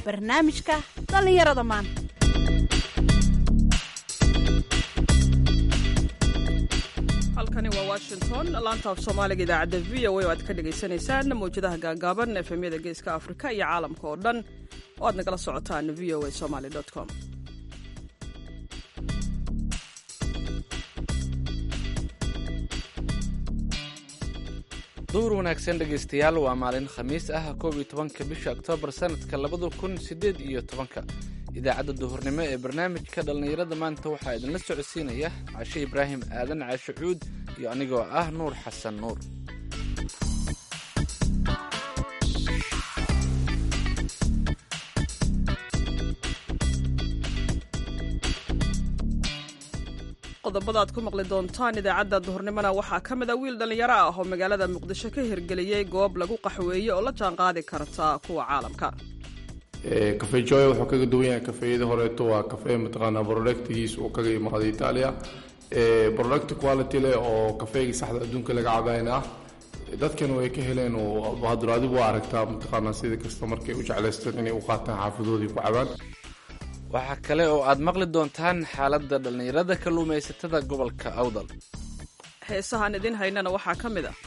barnaamijka dhallinyarada maanta halkani waa washington laanta af soomaaliga idaacadda v o a oo aad ka dhagaysanaysaan mawjadaha gaagaaban efemyada geeska afrika iyo caalamka oo dhan oo aad nagala socotaan v o a somaly com duur wanaagsan dhegaystayaal waa maalin khamiis ah koob iyo tobanka bisha oktoobar sanadka labada kun siddeed iyo tobanka idaacadda duhurnimo ee barnaamijka dhallinyarada maanta waxaa idinla socodsiinaya cashe ibraahim aadan caashe cuud iyo anigoo ah nuur xasan nuur qodobada aad ku maqli doontaan idaacadda duhurnimona waxaa ka mid a wiil dhallinyaro ah oo magaalada muqdisho ka hirgeliyey goob lagu qaxweeye oo la jaanqaadi karta kuwa caalamka cafe joy wuxuu kaga duwan yahay kafeeyadii horeeto waa cafe mataqaanaa productigiis uu kaga imaaday italia product quality leh oo kafeegii saxda adduunka laga cabayn ah dadkan way ka heleen hadur adigu waa aragtaa mataqaanaa sida kasta markay u jeclaysteen inay u qaataan xaafadoodii ku cabaan waxaa kale oo aad maqli doontaan xaaladda dhallinyarada kalluumaysatada gobolka awdal heesahaan idin haynana waxaa ka mid ah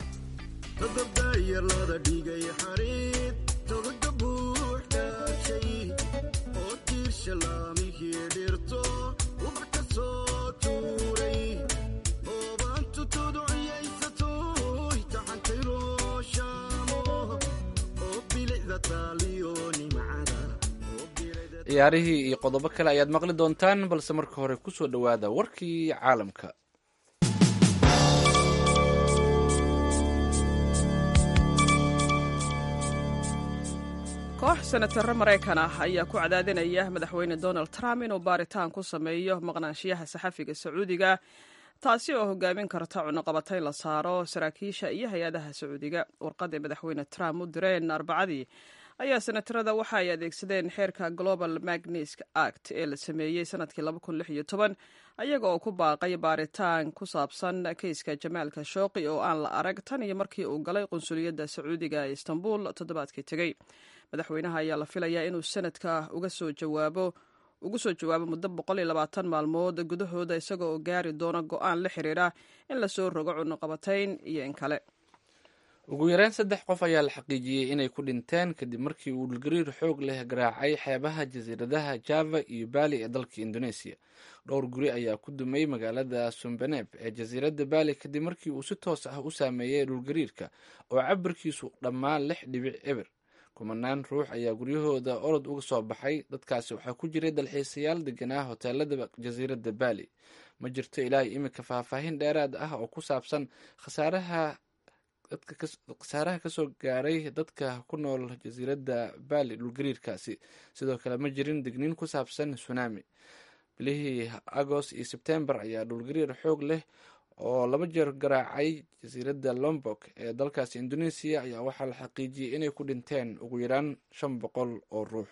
ciyaarihii iyo qodobo kale ayaad maqli doontaan balse marka hore ku soo dhowaada warkii caalamka koox senataro maraykan ah ayaa ku cadaadinaya madaxweyne donald trump inuu baaritaan ku sameeyo maqnaanshiyaha saxafiga sacuudiga taasi oo hogaamin karta cunuqabatayn la saaro saraakiisha iyo hay-adaha sacuudiga warqadii madaxweyne trump u direen arbacadii ayaa senatarada waxa ay adeegsadeen xeerka global magnisk act ee la sameeyey sanadkii ayaga oo ku baaqay baaritaan ku saabsan keyska jamaal khashooqi oo aan la arag tan iyo markii uu galay qunsuliyadda sacuudiga ee istanbul toddobaadkii tegey madaxweynaha ayaa la filayaa inuu sanadka uga soo jawaabo ugu soo jawaabo muddo maalmood gudahooda isaga oo gaari doona go-aan la xiriira in lasoo rogo cunuqabatayn iyo in kale ugu yaraan saddex qof ayaa la xaqiijiyey inay ku dhinteen kadib markii uu dhulgariir xoog leh garaacay xeebaha jasiiradaha java iyo baali ee dalka indoneesiya dhowr guri ayaa ku dumay magaalada sumbaneb ee jasiiradda baali kadib markii uu si toos ah u saameeyey dhulgariirka oo cabirkiisu dhammaan lix dhibic eber kumanaan ruux ayaa guryahooda orod uga soo baxay dadkaasi waxaa ku jiray dalxiisayaal deganaa hoteelada jasiiradda baali ma jirto ilaa iminka faahfaahin dheeraad ah oo ku saabsan khasaaraha khasaaraha kasoo gaaray dadka ku nool jasiiradda baali dhulgariirkaasi sidoo kale ma jirin digniin ku saabsan tsunami bilihii agost iyo sebtembar ayaa dhulgariir xoog leh oo laba jeer garaacay jasiiradda lombok ee dalkaasi indoneesiya ayaa waxaa la xaqiijiyey inay ku dhinteen ugu yaraan shan boqol oo ruux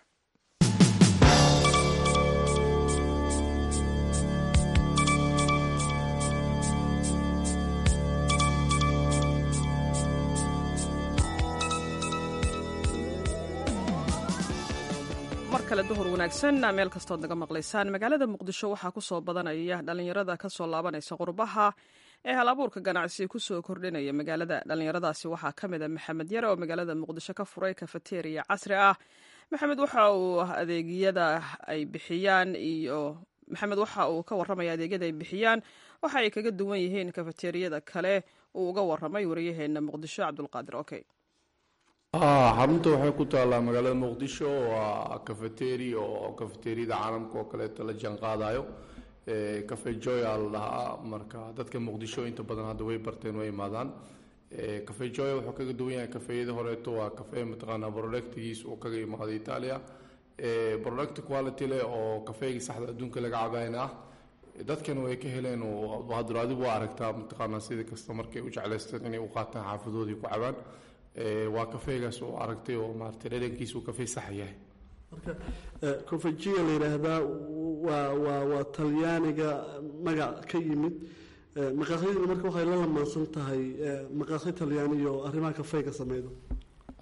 mar kale duhur wanaagsan meel kastood naga maqlaysaan magaalada muqdisho waxaa kusoo badanaya dhalinyarada kasoo laabanaysa qurbaha ee hal abuurka ganacsi kusoo kordhinaya magaalada dhalinyaradaasi waxaa ka mid a maxamed yare oo magaalada muqdisho ka furay kafateriya casri ah maxamed waxa uu adeegyada ay bixiyaan iyo maxamed waxa uu ka waramaya adeegyada ay bixiyaan waxa ay kaga duwan yihiin kafateriyada kale uu uga waramay wariyaheena muqdisho cabdulqaadir okay xarunta waxay ku taallaa magaalada muqdisho waa cafeteri oo cafeteriyada caalamka oo kaleeto la jaan qaadayo cafe joy aa la dhahaa marka dadka muqdisho inta badan hadda way barteen way imaadaan cafe joy wuxuu kaga duwan yahay kafeeyadii horeeto waa cafe mataqaanaa productigiis uu kaga imaaday italia product quality leh oo kafeegii saxda adduunka laga cabayn ah dadkan way ka heleen hadur adigu waa aragtaa mataqaanaa sida kasta markay u jeclaysteen inay u qaataan xaafadoodii ku cabaan waa kafeegaas oo aragtay oo maarata dhadhankiisu kafee sax yahay marka cofejiga la yidhaahdaa waa waa waa talyaaniga magac ka yimid maqaaxyaduna marka waxay la lamaansan tahay maqaaxyo talyaaniyo arrimaha kafeyga sameydo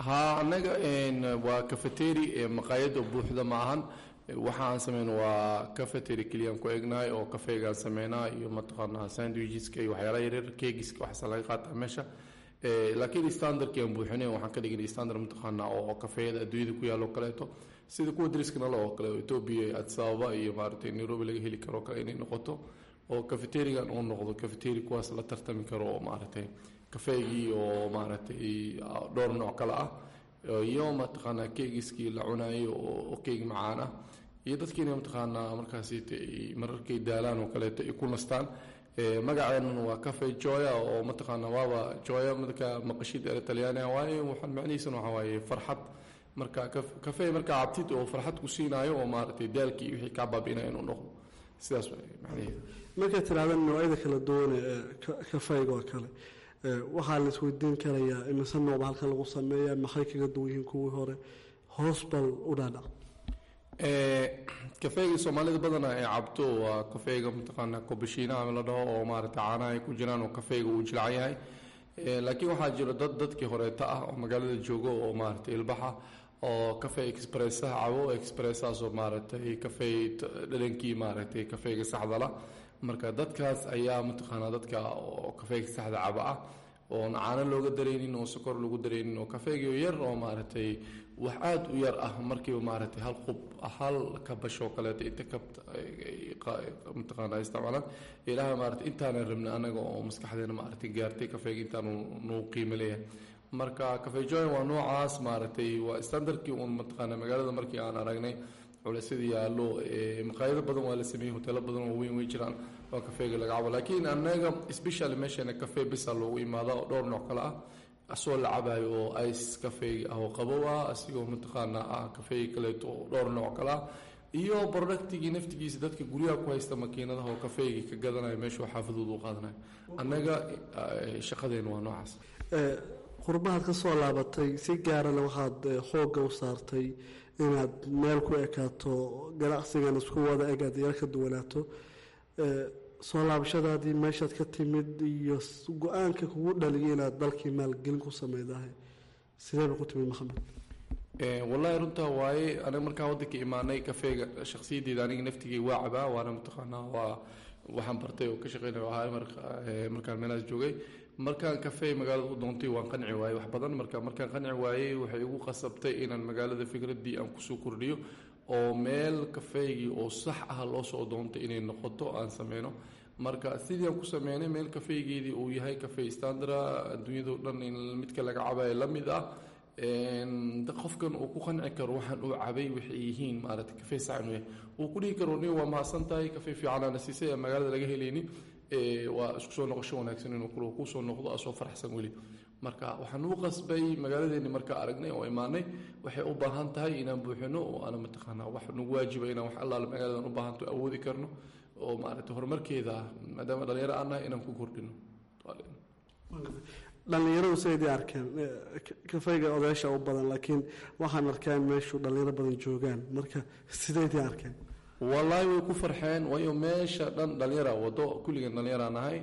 ha anaga waa cafeteri maqaayado buuxda ma ahan waxa aan sameyno waa cafeteri keliyaan ku egnahay oo kafeegaan sameynaa iyo mataqaanaa sandwicheska iyo waxyaalaha yaryar kegiska waxaasa laga qaataa meesha laakiin standardkii aan buuxinay waxaan ka dhignay standard mataqaanaa oo kafeeyada adduunyada ku yaalo kaleeto sida kuwa dariska nala oo kale etoobiya addis ababa iyo maaragtay nairobi laga heli karo kale inay noqoto oo cafeterigan uu noqdo cafeteri kuwaas la tartami karo oo maaragtay kafeegii oo maaragtay dhowr nooc kale ah iyo mataqaanaa keegiskii la cunayo oo keeg macaan ah iyo dadkiina mataqaanaa markaas mararkay daalaan oo kaleeto ay ku nastaan magaceenuna waa cafe joya oo mataqaana waaba joya marka maqashid er talyaaniga waaye waxaan macnihiisana waxaa waaye farxad marka cafe markaa cabtid oo farxad ku siinaayo oo maaragtay daalkii wixii kaa baabi'inaya inuu noqdo sidaas waay macnaheedu markay tiraahda noocyada kala duwan ee kafeyga oo kale waxaa la isweydiin karayaa imise nooba halkan lagu sameeya maxay kaga duwan yihiin kuwii hore hoos bal u dhaadhac kafeega soomaalida badana ay cabto waa kafeega mataqaanaa kobashiinaha la dhaho oo maaragtay caanaha ay ku jiraan oo kafeega uu jilcan yahay laakiin waxaa jiro dad dadkii horeeta ah oo magaalada joogo oo maaragtay ilbaxa oo cafe expressaha cabo expressahaas oo maaragtay kafey dhalankii maaragtay kafeega saxdala marka dadkaas ayaa mataqaanaa dadka oo kafeega saxda caba ah oon caano looga daraynin oo sokor lagu daraynin oo kafeegio yar oo maaragtay wax aada u yar ah markiiba maaragtay hal qub hal kabashoo kaleeto inta ka mataqaana isticmaalaan ilaaha maaragtay intaanan rabna anaga oo maskaxdeena maaragtay gaartay kafeega intaanu nuu qiimo leeyahay marka cafe joy waa noocaas maaragtay waa standardkii uun mataqaana magaalada markii aan aragnay culaysyada yaallo maqaayado badan waa la sameeyey hoteelo badan oo weyn way jiraan oo kafeega laga cabo laakiin anaga special meeshana cafe bisa loogu imaada oo dhowr nooc kale ah asoo la cabayo oo ice kafeega ah oo qabow ah asigoo mataqaanaa ah kafeega kaleeto oo dhowr nooc kale ah iyo productigii naftigiisa dadka guryaha ku haysta makiinadaha oo kafeegii ka gadanayo meeshuu xaafadooda u qaadanayo annaga shaqadeena waa noocaas qurbahaad ka soo laabatay si gaarana waxaad xoogga u saartay inaad meel ku ekaato ganacsigan isku wada eg aad yar ka duwanaato soo laabashadaadii meeshaad ka timid iyo go-aanka kugu dhaliyay inaad dalkii maalgelin ku sameydahay sideeba ku timid maxamed wallaahi runtaa waaye aniga markaa waddanka imaanay kafeega shakhsiyaddeeda aniga naftigay waa cabaa waana mataqaanaa waa waxaan bartay oo ka shaqeynaya ahaa markaan meelahaas joogay markaan kafey magaalada u doontay waan qanci waayey wax badan marka markaan qanci waayey waxay igu qasabtay inaan magaalada fikraddii aan kusoo kordhiyo oo meel kafeygii oo sax ah loo soo doontay inay noqoto aan sameyno marka sidii aan ku sameynay meel kafeygeedii uu yahay kafey standara adduunyado dhan in midka laga cabayo la mid ah qofkan uu ku qanci karo waxaan uu cabay waxay yihiin maaragtay kafey sax inuu yahay uu ku dhihi karo nin waa mahadsan tahay kafey fiicanaana siisay aan magaalada laga helaynin waa isku soo noqosho wanaagsan inuu kusoo noqdo asoo faraxsan weli marka waxaan u qasbay magaaladeeni markaa aragnay oo imaanay waxay u baahan tahay inaan buuxino oo ana mataqaanaa wax nagu waajiba inaan wax allaale magaaladan u baahanto awoodi karno oo maaragtay horumarkeeda ah maadaama dhalinyaro aan nahay inaan ku kordhino dhallinyaradu sidaydii arkeen kafeyga odaysha u badan laakiin waxaan arkaan meeshu dhallinyaro badan joogaan marka sidaydii arkeen wallaahi way ku farxeen waayo meesha dhan dhallinyara wado kulligan dhallinyara nahay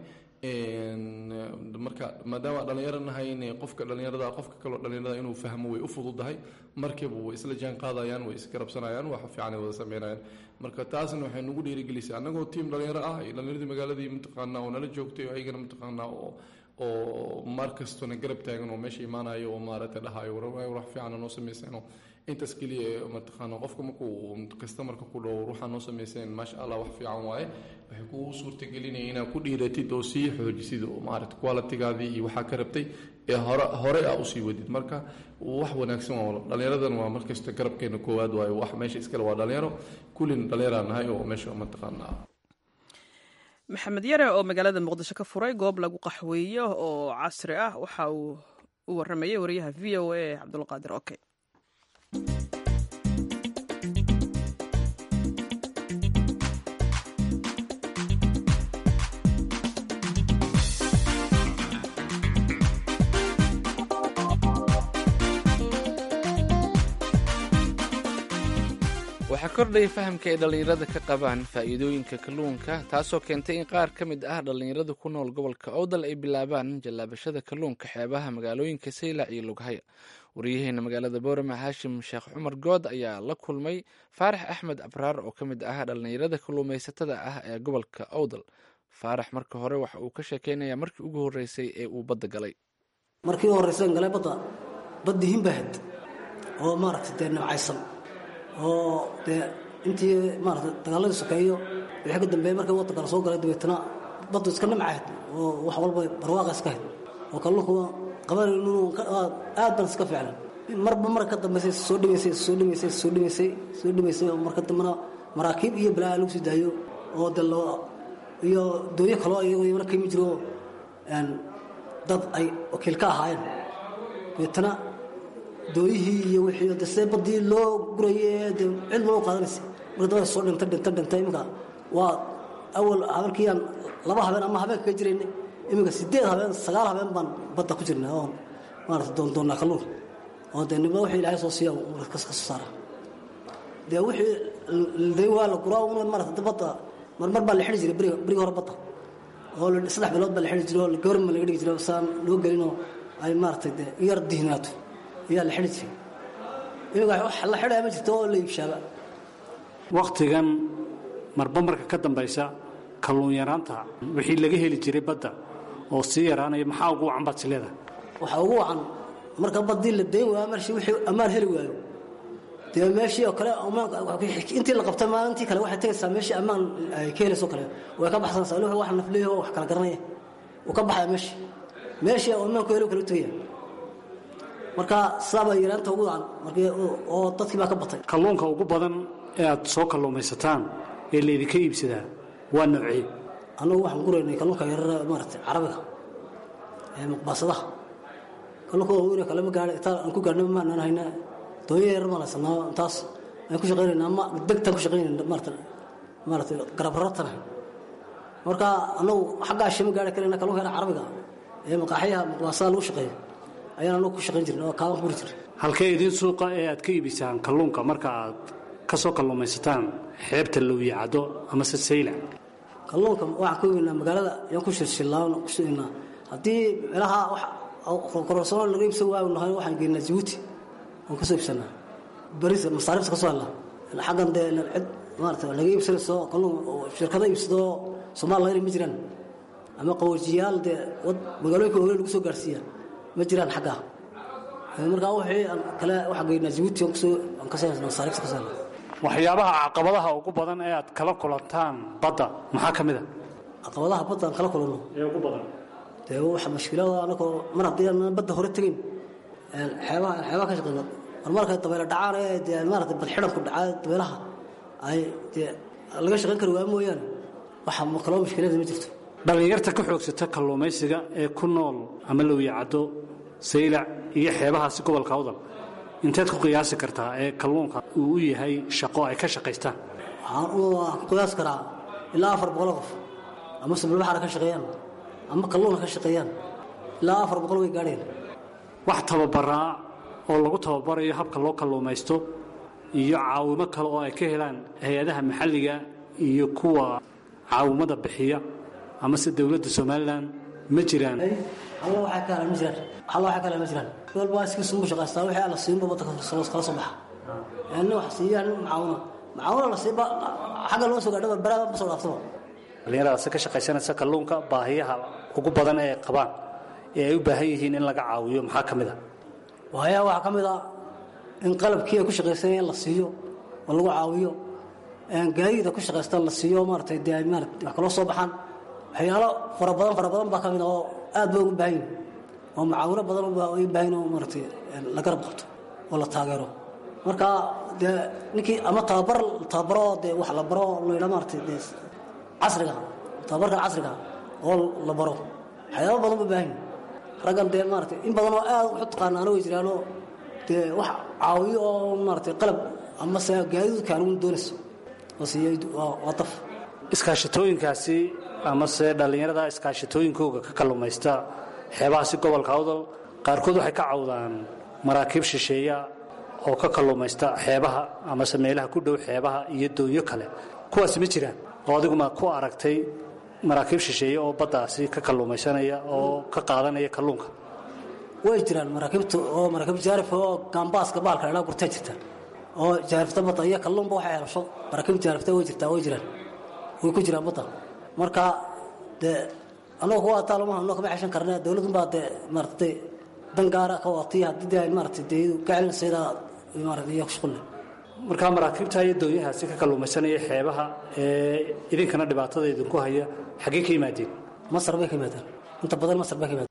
marka maadaama dhallinyaro nahayn qofka dhallinyarada qofka kaloo dhallinyarada inuu fahmo way u fududahay markiiba way isla jaan qaadayaan way isgarabsanayaan wax fiican ay wada sameynayaan marka taasna waxay nagu dhiirigelisay annagoo tiim dhallinyaro ah iyo dhallinyaradii magaaladii mataqaanaa oo nala joogtay oo ayagana mataqaanaa oo oo maar kastona garab taagan oo meesha imaanayo oo maaragtay dhahayo wax fiican noo samaysayno intaas keliya mataqaana qofka markuu kastamarka ku dhow ruuxaa noo samayseen maasha allah wax fiican waaye waxay kugu suurtagelinaya inaad ku dhiiratid oo sii xoojisid oo maaragta qualitigaadii iyo waxaa ka rabtay ee hore hore aa usii wadid marka wax wanaagsan waa dhallinyaradan waa markasta garabkeena koowaad waayo wax meesha iskale waa dhalinyaro kullin dhallinyaraa nahay oo meesha mataqaana maxamed yare oo magaalada muqdisho ka furay goob lagu qaxweeyo oo casri ah waxa uu u waramayay wariyaha v o a cabdulqaadir oke waxaa kordhaya fahamka ay dhallinyarada ka qabaan faa'iidooyinka kalluunka taasoo keentay in qaar ka mid ah dhallinyarada ku nool gobolka owdal ay bilaabaan jallaabashada kalluunka xeebaha magaalooyinka saylac iyo lughaya waryaheena magaalada boorama haashim sheekh cumar good ayaa la kulmay faarax axmed abraar oo ka mid ah dhallinyarada kalluumaysatada ah ee gobolka owdal faarax marka hore waxa uu ka sheekeynayaa markii ugu horreysay ee uu badda galay markii u horreysan galay badda baddi himbahad oo maaragtay dee nabcaysan oo dee intii maaragtay dagaaladii sokeeyo wixii ka dambeeyey markii waddanka la soo galay dabeetana baddu iska nimcahayd oo wax walba barwaaqa iska hayd oo kalluunku qabanaynu aad baan iska fiiclan marba marka ka dambaysay soo dhimaysay soo dhimaysay soo dhimaysay soo dhimaysay oo marka dambena maraakiib iyo balaa lagu sii daayo oo de loo iyo dooyo kaloo iyagoo iyagana ka yimi jiro dad ay wakiil ka ahaayeen dabeetana dooyihii iyo wixii de see baddii loo gurayay de cid loo qaadanaysa marka dabada soo dhintay dhintay dhintay iminka waa awal habeenkiiyaan laba habeen ama habeenka ka jirayna iminka sideed habeen sagaal habeen baan badda ku jirnaa oon maarata doondoonnaa kalluun oo dee niba wixii ilaahay soo siiya ka soo saara dee wixii day waa la guraa una maarata badda marmar baa la xidhi jiray beriga beriga hore badda oo saddex bilood baa la xidhi jiray oo gabarma laga dhigi jiray saan loo gelinoo ay maaratay dee yar dihnaato ayaa la xidhi jiray iminka wax la xidhaya ma jirto oo la iibshaaba wakhtigan marba marka ka dambaysa kalluun yaraanta wixii laga heli jiray badda oo sii yaraanaya maxaa ugu wacan baad is leedahay waxaa ugu wacan marka baddii la dayn waayo marshi wixii ammaan heli waayo dee meeshii oo kale intii la qabtay maalintii kale waxay tegaysaa meeshii ammaan ay ka helayso kale way ka baxsanaysaa wixii wax nafleeyaho wax kala garanaya uu ka baxaya meeshii meeshii oo ammaanku heli kale u tegaya marka sidaabaa yaraanta ugu wacan markii oo dadkii baa ka batay kalluunka ugu badan ee aad soo kalluumaysataan ee laydinka iibsadaa waa noocee annagu waxaan guraynay kalluunka yarara maaragtay carabiga ee muqbaasadaha kalluunka waaweyne kale ma gaadha intaan aan ku gaadhna maanaan hayna doonya yarar baan haysanaa intaas aan ku shaqaynayna ama degtaan ku shaqaynayna maarata maaragtay garabarartana marka annagu xaggaa shima gaari karayna kalluunka yara carabiga ee maqaaxyaha muqbaasada lagu shaqeeyo ayaan annagu ku shaqayn jirnay oo kaaban ku guri jirnay halkee idiin suuqa ee aad ka iibisaan kalluunka marka aad ka soo kalluumaysataan xeebta lowiye caddo amase saylac kalluunka waxaan ku iibinaa magaalada ayaan ku shirshillaan ku suginaa haddii meelaha wax kororsoon laga iibsan waayo nahay waxaan geynaa jabuuti waan ka soo iibsanaa baris masaarifta ka soo helnaa xaggan dee cid maarata laga iibsanayso kalluun shirkado iibsado soomaaliyana ma jiraan ama qawajiyaal dee magaalooyinka hore lagu soo gaarsiiya ma jiraan xaggaa markaa wixii aan kale waxaan geynaa jabuuti aan kusoo aan ka soo masaarifta ka soo helnaa waxyaabaha caqabadaha ugu badan ee aad kala kulantaan badda maxaa ka mid a caqabadaha badda aan kala kulanno ee ugu badan dee waxa mushkilada anagoo mar haddii aan badda hore tegayn xeebaha xeebaha ka shaqeyno mar markay dabeyle dhacaan ee dee maarata badxidhanku dhacaa dabeelaha ay dee laga shaqayn kari waayo mooyaane waxa kaloo mushkilada ma jirto dhallinyarta ka xoogsata kalluumaysiga ee ku nool ama lowiye caddo saylac iyo xeebahaasi gobolka awdal inteed ku qiyaasi kartaa ee kalluunka uu u yahay shaqo ay ka shaqaystaan waxaan ku qiyaasi karaa ilaa afar boqol qof ama subilbaxara ka shaqeeyaan ama kalluuna ka shaqeeyaan ilaa afar boqol way gaadheen wax tababaraa oo lagu tababarayo habka loo kalluumaysto iyo caawimo kale oo ay ka helaan hay-adaha maxalliga iyo kuwa caawimada bixiya amase dowladda somalilan ma jiraan alla waxaa ka helaan ma jiraan alla waxaa ka helaan ma jiraan walba iskiisu mu shaqaystaa wixii alla siinba wadda kala soo baxa nin wax siiyaa nin macaawina macaawina la siiba xagga loo soo gaadho barbaraada ma soo dhaaftaba dhallinyaradaasi ka shaqaysanaysa kalluunka baahiyaha ugu badan ee ay qabaan ee ay u baahan yihiin in laga caawiyo maxaa ka mid a waayaa waxaa ka mid a in qalabkii ay ku shaqaysanayeen la siiyo oo lagu caawiyo gaadiida ku shaqaystaan la siiyo maaratay dee maarata wax kaloo soo baxaan waxyaalo fara badan fara badan baa ka mid a oo aad ba ugu baahan yihin oo macaawino badan ay u baahan oo maaratay la garab qabto oo la taageero marka dee ninkii ama tababar tababaro dee wax la baro la yidhaa maaratay dee casriga tababarkan casriga oo la baro waxyaaba badan ba baahan raggan dee maaratay in badan oo aad waxu taqaanaana way jiraanoo dee wax caawiyo oo maaratay qalab ama se gaadidu kaanugu doonayso oo siiya waa daf iskaashatooyinkaasi amase dhallinyarada iskaashatooyinkooga ka kalluumaysta xeebahaasi gobolka awdal qaarkood waxay ka cawdaan maraakiib shisheeya oo ka kalluumaysta xeebaha amase meelaha ku dhow xeebaha iyo doonyo kale kuwaasi ma jiraan oo adiguma ku aragtay maraakiib shisheeye oo baddaasi ka kalluumaysanaya oo ka qaadanaya kalluunka way jiraan maraakiibta oo maraakiib jaarif oo gaambaaska baalka dhalaa gurtaa jirta oo jaarifta badda iyo kalluunba waxay helasho maraakiib jaarifta way jirtaa way jiraan way ku jiraan badda marka dee annagu kuwa ataa lama hanno kama xeshan karna dowladun baa dee maaratay dan gaara ka watiya haddii dee ay maaratay dee ka celinaysa maaratay iyo shuqulle markaa maraakiibta iyo doonyahaasi ka kalluumaysanaya xeebaha ee idinkana dhibaatada idinku haya xaggee ka yimaadeen masar bay ka yimaadeen inta badan masar bay ka yimaadeen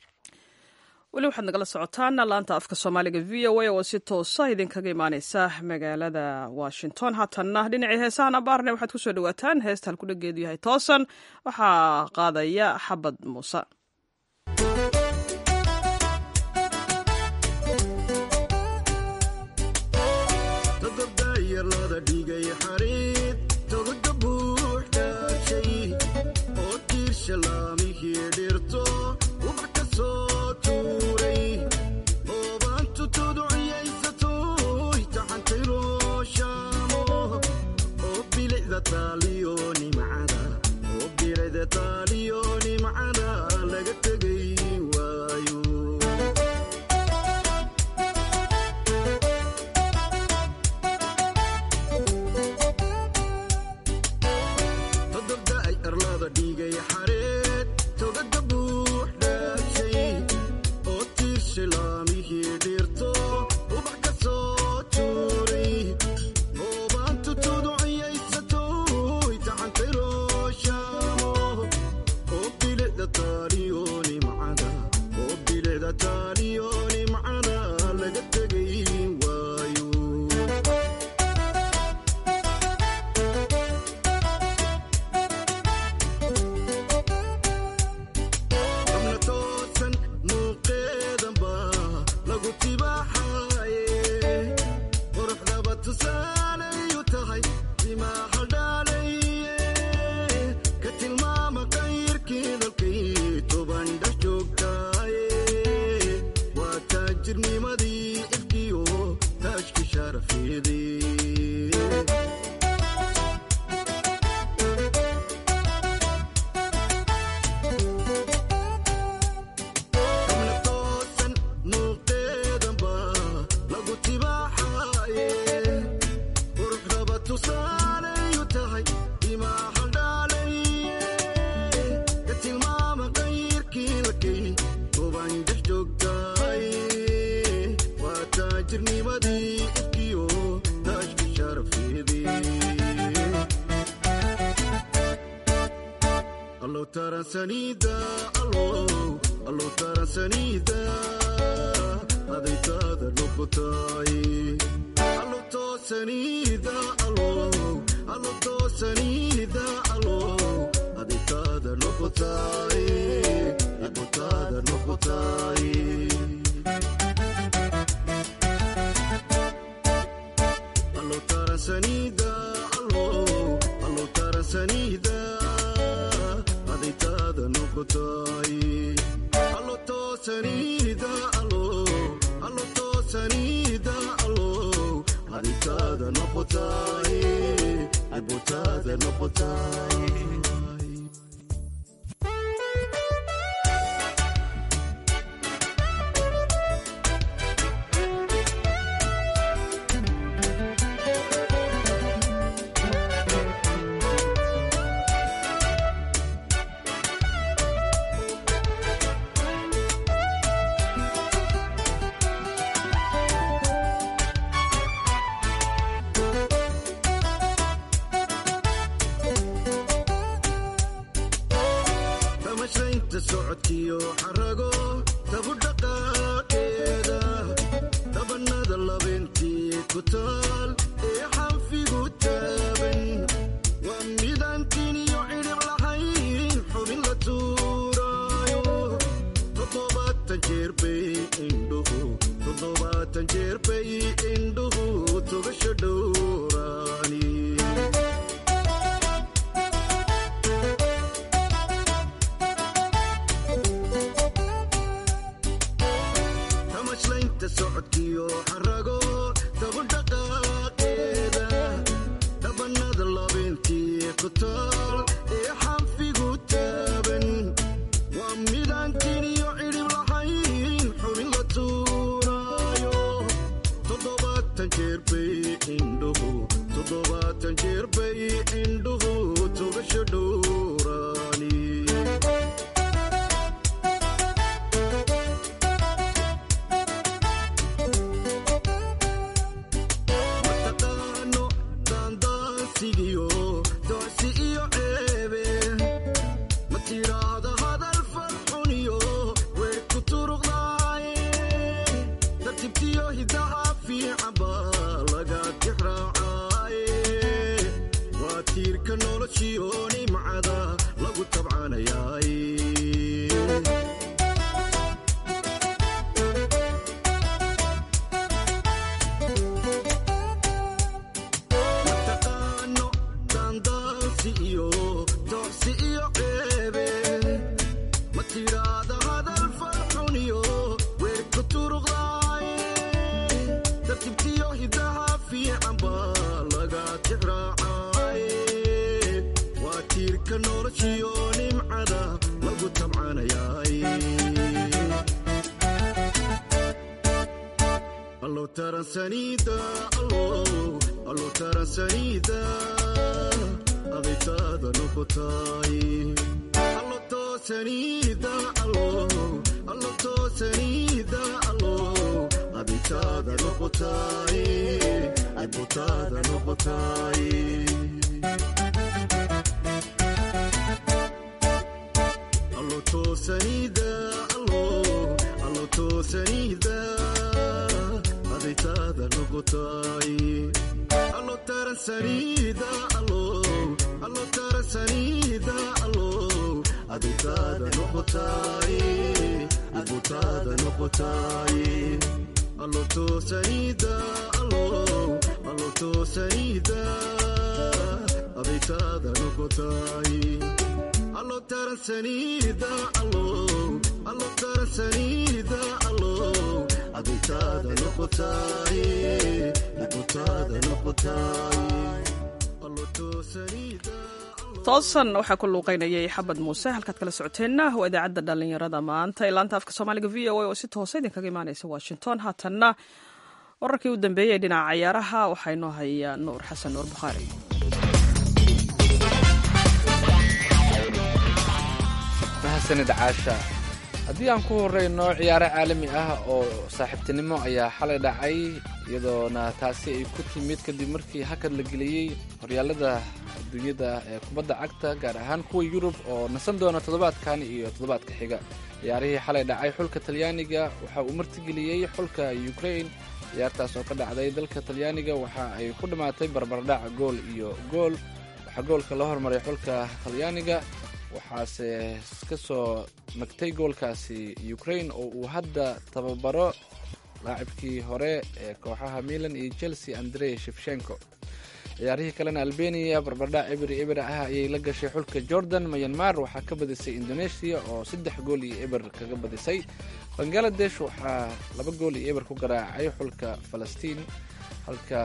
weli waxaad nagala socotaan laanta afka soomaaliga v o a oo si toosa idinkaga imaaneysa magaalada washington haatanna dhinacii heesahan abaarne waxaad kusoo dhawaataan heesta halkudhageedu yahay toosan waxaa qaadaya xabad muuse midaan kiniyo cidhib lahayn tamcanayaay mataqaano daandaansi iyo doorsi iyo ceebe ma tidhaada hadal farxuniyo weerku turuqdaay tartibtiyo hidaha fiican baa laga tixraacay waa tiirka noloshiyo nimcada lagu tamcanayaay allo taransaniida allo allo taransaniida adaytaada noqotay allo toosaniida allo allo toosaniida allo adaytaada noqotay adbutaada noqotay allo toosaniida allo allo toosaniida adaytaada noqotay allo taransaniida allo allo taransaniida allo adaytaada noqotay adbutaada noqotay allo toosaniida allo allo toosaniida adaytaada noqotay allo taransaniida allo allo taransaniida allo adaytaada noqotay adbutaada noqotay allo toosaniida toosan waxaa ku luuqaynayay xabad muuse halkaad kala socoteenna waa idaacadda dhallinyarada maanta ee laanta afka soomaaliga v o a oo si toosa idinkaga imaanaysa washington haatanna wararkii u dambeeyey dhinaca cayaaraha waxaa inoo haya nuur xasan nuur bukhaari mahadsanid caasha haddii aan ku horeyno ciyaaro caalami ah oo saaxiibtinimo ayaa xalay dhacay iyadoona taasi ay ku timid kadib markii hakad la geliyey horyaalada adduunyada ee kubadda cagta gaar ahaan kuwa yurub oo nasan doona toddobaadkan iyo toddobaadka xiga ciyaarihii xalay dhacay xulka talyaaniga waxa uu martigeliyey xulka ukrain ciyaartaas oo ka dhacday dalka talyaaniga waxa ay ku dhammaatay barbardhac gool iyo gool waxaa goolka la hormaray xulka talyaaniga waxaase ka soo nagtay goolkaasi ukrain oo uu hadda tababaro laacibkii hore ee kooxaha milan iyo chelsea andrey shefshenko ciyaarihii kalena albeniya barbardhac ebir ebir ah ayay la gashay xulka jordan mayanmar waxaa ka badisay indonesia oo saddex gool iyo eber kaga badisay bangaladesh waxaa laba gool iyo eber ku garaacay xulka falastiin halka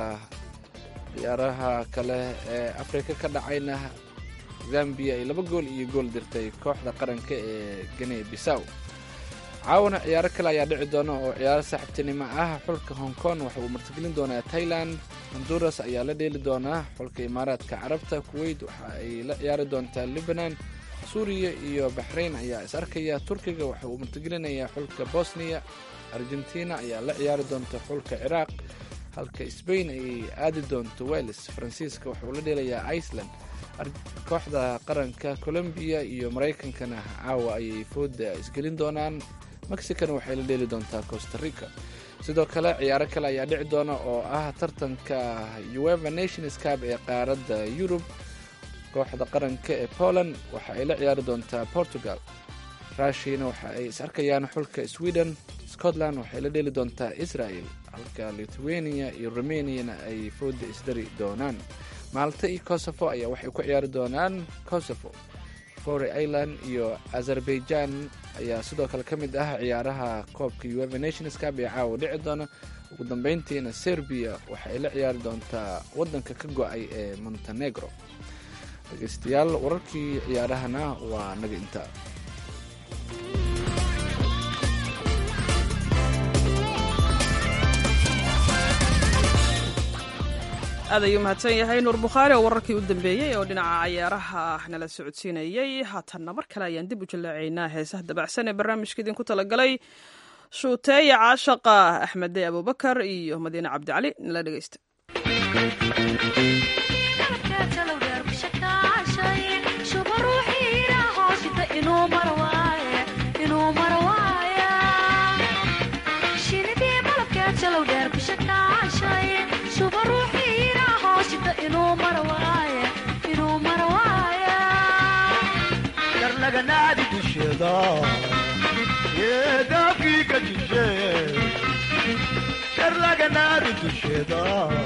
ciyaaraha kale ee afrika ka dhacayna zambia ay laba gool iyo gool dirtay kooxda qaranka ee gene bisaw caawana ciyaaro kale ayaa dhici doona oo ciyaaro saaxiibtinimo ah xulka hong kong waxa uu martigelin doonaa thailand honduras ayaa la dheeli doonaa xulka imaaraadka carabta kuwait waxa ay la ciyaari doontaa libanon suuriya iyo baxrayn ayaa is arkaya turkiga waxa uu martigelinayaa xulka bosniya argentina ayaa la ciyaari doonta xulka ciraaq halka sbain ay aadi doonto wales faransiiska waxa uu la dheelayaa iceland kooxda qaranka colombiya iyo maraykankana caawa ayay fooda isgelin doonaan mexicana waxay la dheeli doontaa costa rica sidoo kale ciyaaro kale ayaa dhici doona oo ah tartanka ueva nations cab ee qaaradda yurub kooxda qaranka ee poland waxa ay la ciyaari doontaa portugal rushina waxa ay is arkayaan xulka sweden scotland waxay la dheeli doontaa israel halka lithuania iyo romaniana ay fooda isdari doonaan maalta iyo kosovo ayaa waxay ku ciyaari doonaan kosovo fory ireland iyo azerbaijan ayaa sidoo kale ka mid ah ciyaaraha koobka ueva nations cab ee caawa dhici doona ugu dambeyntiina serbia waxa ay la ciyaari doontaa waddanka ka go-ay ee montenegro dhegeystayaal wararkii ciyaarahana waa naga intaa aad ayuu mahadsan yahay nuur bukhaari oo wararkii u dambeeyey oo dhinaca cayaaraha nala socodsiinayey haatanna mar kale ayaan dib u jallaacaynaa heesaha dabacsan ee barnaamijka idinku talagalay shuuteeya caashaqa axmede abubakar iyo madiine cabdicali nala dhegeysta laganaadi dusheeda yeedaafkii ka jishe shar laganaadi dusheeda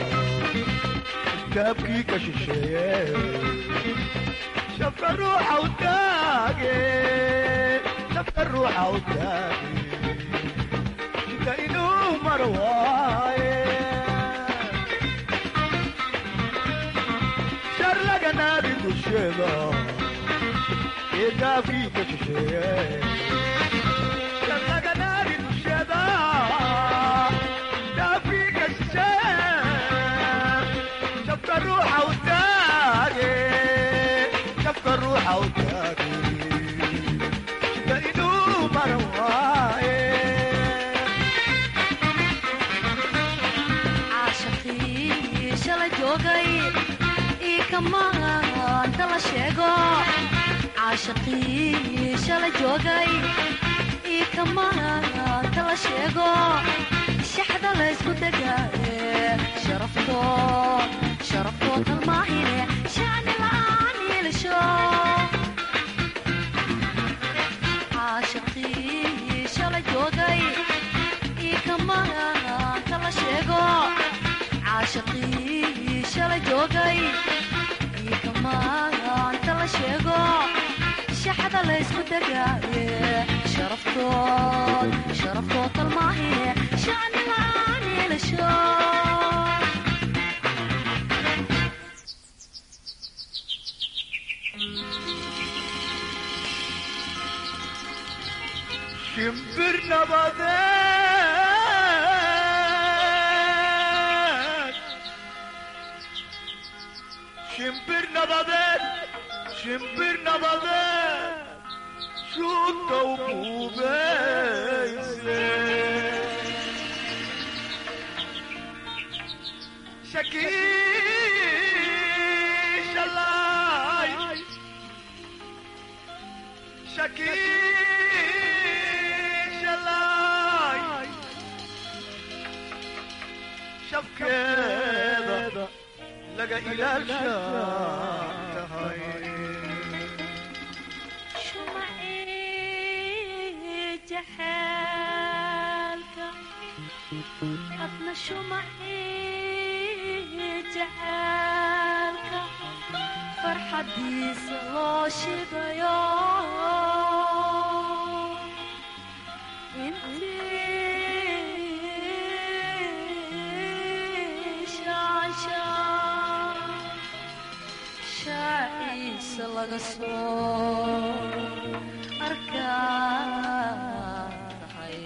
gaabkii ka shisheeye shafka ruuxa u taage shafka ruuxa u taage shika inuu mar waaye shar laganaadi dusheeda eegaafkii ka shisheeye shar laganaadi dusheeda gaafkii ka shisheeye shafka ruuxa u taage shafka ruuxa u taage shika inuu mar waaye caashaqii shala joogay ii kamaanta la sheego caashaqii shala joogay ii kamaanta la sheego shaxda laysku degaaye sharafto sharaftoo talmaahine shacni la'aan yeelasho caashaqii shala joogay ii kamaanta la sheego caashaqii shala joogay ii kamaanta la sheego shaxda laysku degaaye sharaftood sharaftoo talmaahine shacni la'aan yeelasho shimbir nabadeed shimbir nabadeed shimbir nabadeed shuudka u buubeyse shakiishalay shakiishalay shabkeeda laga ilaalsha tahay shumacii jaxaalka adna shumacii jaxaalka farxadiisa loo shidayo intii shaanshaan shaaciisa laga soo arkahay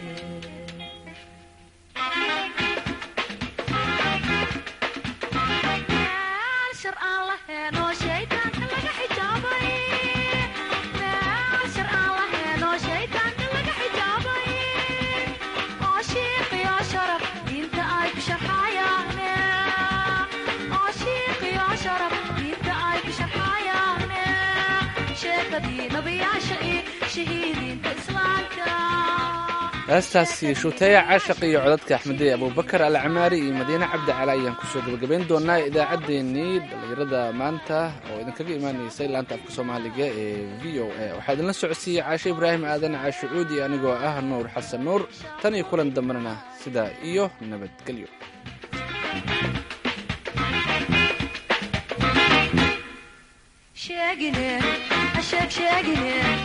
meel shar aan lahayn oo shaydaanka laga xijaabay meel shar aan lahayn oo shaydaanka laga xijaabay oo shiiqiyo sharaf diinta ay ku sharxayaane oo shiiqiyo sharaf diinta ay ku sharxayaane sheekadii nabiyaasha iyo shahiidiinta islaamka heestaasi shuuteeya caashaq iyo codadka axmedey abubakar alcamaari iyo madiine cabdi cali ayaan kusoo gabagabayn doonaa idaacaddeenii dhallinyarada maanta oo idinkaga imaanaysay laanta afka soomaaliga ee v o a waxaa idinla socodsiiyey caashe ibraahim aadan caashe cuudi anigoo ah nuur xasan nuur tan iyo kulan dambena sidaa iyo nabadgelyo sheegine sheeg sheegine